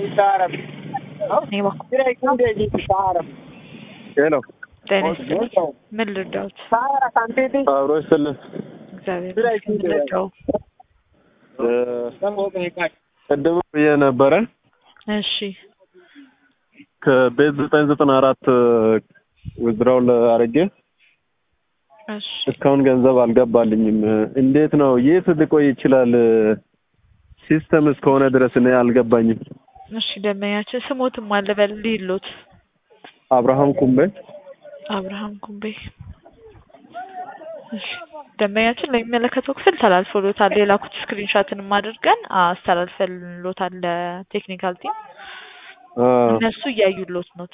ሄሎ ጤና ይስጥልኝ። ምን ልርዳዎት? አብሮ ይስጥልን። እግዚአብሔር ይመስገን። ምን ልርዳው? ቅድም ብዬ ነበረ እሺ ከቤት ዘጠኝ ዘጠና አራት ውዝድራውን አድርጌ እሺ እስካሁን ገንዘብ አልገባልኝም። እንዴት ነው? የት ሊቆይ ይችላል? ሲስተም እስከሆነ ድረስ እኔ አልገባኝም። እሺ ደንበኛችን ስሞትም አለ በል ሊሎት አብርሃም ኩምቤ አብርሃም ኩምቤ። እሺ ደንበኛችን ለሚመለከተው ክፍል ተላልፎሎታል። የላኩት ስክሪንሻትንም አድርገን አስተላልፈንሎታል ለቴክኒካል ቲም። አ፣ እነሱ እያዩሎት ነው።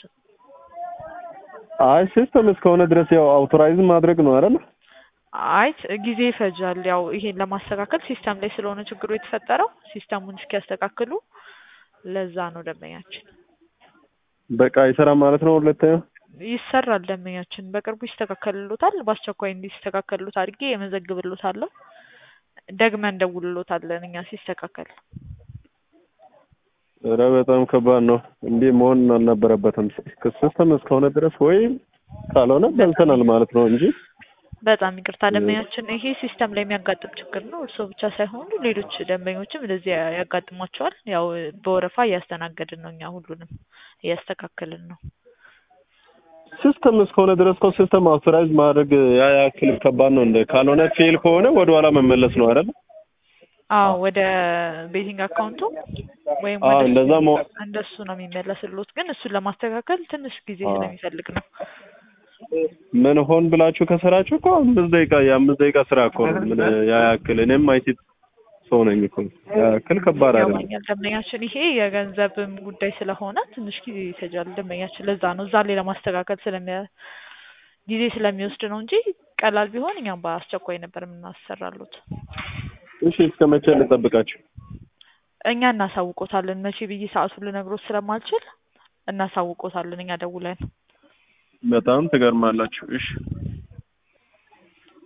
አይ ሲስተም እስከሆነ ድረስ ያው አውቶራይዝ ማድረግ ነው አይደል? አይ ጊዜ ይፈጃል። ያው ይሄን ለማስተካከል ሲስተም ላይ ስለሆነ ችግሩ የተፈጠረው ሲስተሙን እስኪያስተካክሉ ለዛ ነው ደንበኛችን። በቃ ይሰራ ማለት ነው። ሁለተኛ ይሰራል ደንበኛችን በቅርቡ ይስተካከልሎታል። በአስቸኳይ እንዲስተካከልሎት አድርጌ የመዘግብሎታለሁ። ደግመን እንደውልሎታለን እኛ ሲስተካከል። ኧረ በጣም ከባድ ነው። እንዲህ መሆን አልነበረበትም። ሲስተም እስከሆነ ድረስ ወይም ካልሆነ በልተናል ማለት ነው እንጂ በጣም ይቅርታ ደንበኛችን፣ ይሄ ሲስተም ላይ የሚያጋጥም ችግር ነው። እርስዎ ብቻ ሳይሆኑ ሌሎች ደንበኞችም እንደዚህ ያጋጥሟቸዋል። ያው በወረፋ እያስተናገድን ነው እኛ ሁሉንም እያስተካከልን ነው። ሲስተም እስከሆነ ድረስ እኮ ሲስተም አውቶራይዝ ማድረግ ያ ያክል ከባድ ነው እንደ ካልሆነ ፌል ከሆነ ወደ ኋላ መመለስ ነው አይደል? አዎ ወደ ቤቲንግ አካውንቱ ወይም አዎ ወደ እንደዛ መ እንደሱ ነው የሚመለስሎት። ግን እሱን ለማስተካከል ትንሽ ጊዜ አዎ። ስለሚፈልግ ነው። ምን ሆን ብላችሁ ከሰራችሁ እኮ አምስት ደቂቃ የአምስት ደቂቃ ስራ እኮ ነው። ምን ያ ያክል እኔም አይቲ ሰው ነኝ እኮ ያ ያክል ከባድ አይደለም። ያማኛል ደንበኛችን፣ ይሄ የገንዘብም ጉዳይ ስለሆነ ትንሽ ጊዜ ይፈጃል ደንበኛችን። ለዛ ነው እዛ ላይ ለማስተካከል ስለሚያ ጊዜ ስለሚወስድ ነው እንጂ ቀላል ቢሆን እኛም በአስቸኳይ ነበር የምናሰራሉት። እሺ እስከ መቼ ልጠብቃችሁ? እኛ እናሳውቆታለን። መቼ ብዬ ሰዓቱን ልነግሮት ስለማልችል እናሳውቆታለን እኛ ደውለን። በጣም ትገርማላችሁ። እሺ